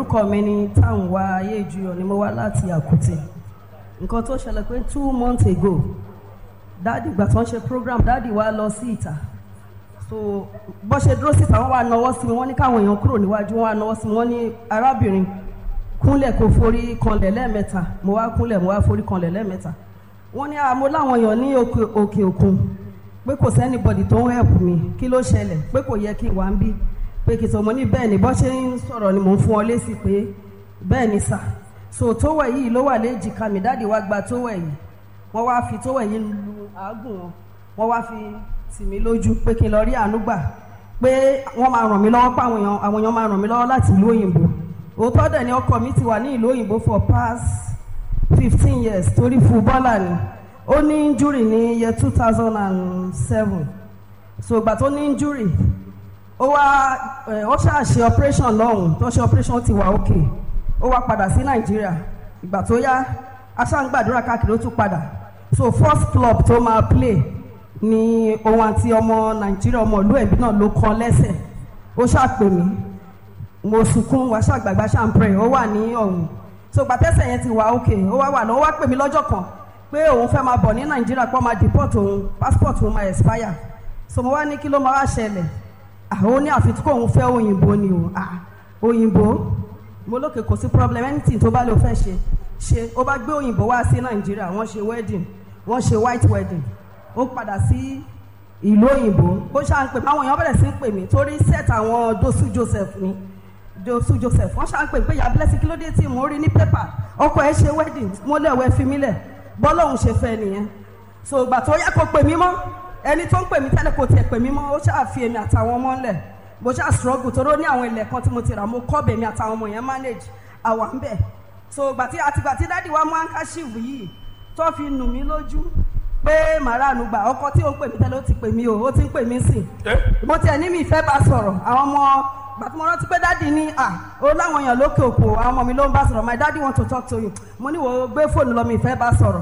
orúkọ mi ni táwọn ayé ìjuyọ̀ ni mo wá láti àkútè nǹkan tó ṣẹlẹ̀ pé two months ago dáàdì ìgbà tó ń ṣe program dáàdì wa lọ sí ìta so bó ṣe dúró síta wọ́n wá nawọ́ sí mi wọ́n ní káwọn èèyàn kúrò níwájú wọ́n wá nawọ́ sí mi wọ́n ní arábìnrin kúnlẹ̀ kó forí kanlẹ̀ lẹ́ẹ̀mẹ́ta mo wá kúnlẹ̀ mo wá forí kanlẹ̀ lẹ́ẹ̀mẹ́ta wọ́n ní àmọ́ láwọn èèyàn ní òkè òkè òkun pé kò sẹ́nibọ̀dì tó ń help mi kí ló ṣẹlẹ̀ pé kò yẹ kí n wá ń bí pé kì í sọ mo ní bẹ́ẹ̀ ni bọ́ ṣe ń sọ̀rọ̀ ni mò ń fún ọ lésì pé bẹ́ẹ̀ ni sà so tówẹ̀ yìí ló wà léjìká mi dáàdi wá gba tówẹ̀ yìí wọ́n wá fi tówẹ̀ yìí lu àágùn wọn wọ́n wá fi tì mí lójú pé kí n lọ rí àánú gbà pé wọ́n máa ràn mí lọ́wọ́ pé àwọn èèyàn àwọn èèyàn máa ràn mí lọ́wọ́ láti ìlú òyìnbó òótọ́ dẹ̀ ni ọkọ mi ti wà ní ìlú òyìnbó for past fifteen years torí fúbọ́là ni ó ní injury ní year two thousand and seven so ìgbà tó ní injury ó wá ẹ ó ṣáà ṣe operation lọ́hùn tó ṣe operation ti wà òkè ó wá padà sí nàìjíríà ìgbà tó yá aṣáǹgbàdúrà káàkiri ó tún padà so first club tó máa play ni òun àti ọmọ nàìjíríà ọmọ ìlú ẹ̀bí náà ló kàn lẹ́sẹ̀ ó ṣàpè mí mo sunkún wá ṣàgbàgbà ṣàǹpẹ̀rẹ̀ ó wà ní ọ̀hún so gbàtẹ́sẹ̀ yẹn ti wà òkè ó wá wà lọ́wọ́ wá pè mí lọ́jọ́ kan pé òun fẹ́ máa bọ̀ ní nàìjíríà pé ó máa deport òun passport òun máa expire so mo wá ní kí ló máa wá ṣẹlẹ̀ àwọn ní àfi tí kò ń fẹ́ òyìnbó ni o ah òyìnbó mo lókè kò sí problem anything tó bá lè fẹ́ ṣe ṣe ó bá gbé òyìnbó wá sí nàìjíríà wọ́n ṣe wedding wọ́n ṣe white wedding ó padà sí ìlú òyìnbó ó ṣáà ń pè mí àwọn èèyàn bẹ̀rẹ̀ sí ń pè mí torí set àwọn dosu joseph ni dosu joseph wọ́n ṣáà ń pè mí pé ìyá blessing kí ló dé tí mo rí ní pépà ọkọ ẹ̀ ṣe wedding mo lẹ̀wẹ̀ fi mí lẹ̀ bọ́lọ́hún ṣe fẹ́ nìyẹn so ìgbà tó yẹ kó pè mí mọ́ ẹni tó ń pè mí tẹ́lẹ̀ kò tiẹ̀ pè mí mọ́ ó ṣáà fi èmi àtàwọn ọmọ ńlẹ̀ mo ṣáà struggle toró ní àwọn ilẹ̀ kan tí mo ti rà mo kọ́ bèmi àtàwọn ọmọ yẹn manage àwa ń bẹ̀ so gbàtí àtìgbà tí dádì wa mú handkerchief yìí tó fi nù mí lójú pé màránù gbà ọkọ tí ó ń pè mí tẹ́lẹ̀ ó ti pè mí o ó ti ń pè mí sìn mo tiẹ̀ ní mi ìfẹ́ bá sọ̀rọ̀ àwọn ọmọ gbàtí mo rántí pé dádì ní à ó láwọn èèyàn lókè òkò àwọn ọmọ mi ló ń bá sọ̀rọ̀ my daddy want to talk to you mo ní wo gbé fóònù lọ mi ìfẹ́ bá sọ̀rọ̀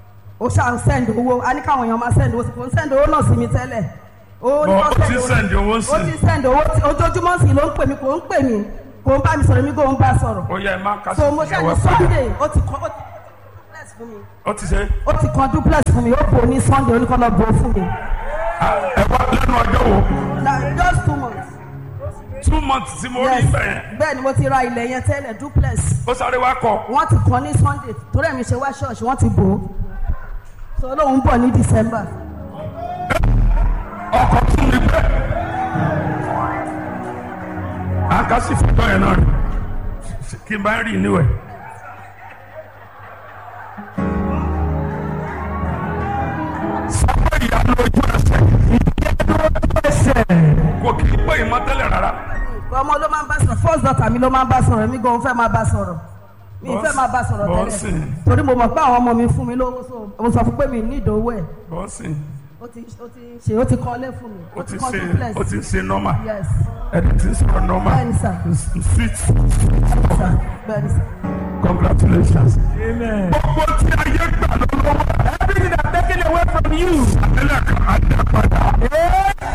ó ṣáà ń send owó a ní káwọn èèyàn máa send owó kò ń send owó náà sí mi tẹ́lẹ̀ ó ní Bọ̀, kó ó ti send owó sí. ó ti send owó tí- ojoojúmọ́ sí ló ń pè mí kò ń pè mí kò ń bá mi sọ̀rọ̀ mi kò ń bá sọ̀rọ̀ ó yẹ ẹ má kásì so mo ṣáà ní ìyàwó padà sunday ó ti kọ́ ó ti duplex fún mi ó ti ṣe ó ti kan duplex fún mi ó bò ní sunday oníkọ́lọ́ bò fún mi ẹ wá lẹ́nu ọjọ́ wo na just two months two months tí mo rí yes ibẹ̀ yẹn bẹ́ẹ̀ ni mo ti ra ilẹ̀ yẹn tẹ́lẹ̀ duplex ó sáré wá kọ wọ́n ti kàn ní sunday torí ẹ̀mí ṣe wá ṣọ́ọ̀ṣì wọ́n ti bò ó so lóun bọ̀ ní december ọkọ̀ tún mi bẹ́ẹ̀ àkásì fìtọ́ yẹn náà rí kí n bá rí níwẹ̀. sábà ìyanu ojú ẹsẹ̀ ẹsẹ̀ kò kí n pé ìmọ̀tẹ́lẹ̀ rárá. ọmọ ló máa ń bá sọ̀rọ̀ first daughter mi ló máa ń bá sọ̀rọ̀ mi gan fẹ́ máa bá sọ̀rọ̀ mi fẹ́ máa bá sọ̀rọ̀ Bọ́sì. tẹ́lẹ̀ torí mo mọ̀ pé àwọn ọmọ mi fún mi lówó so mo sọ fún pé mi ní ìdòwò ẹ̀ bọ́sì ó ti ó ti ṣe ó ti kọ́lé fún mi ó ti kọ́ ṣe duplex ó ti ṣe nọ́mà yes ẹni tí ń sọ̀rọ̀ nọ́mà bẹ́ẹ̀ ni sà sweet bẹ́ẹ̀ ni sà. congratulations. Amen. gbogbo tí ayé gbà lọ́wọ́ Everything that's taken away from you. àtẹlẹ kan á dá padà.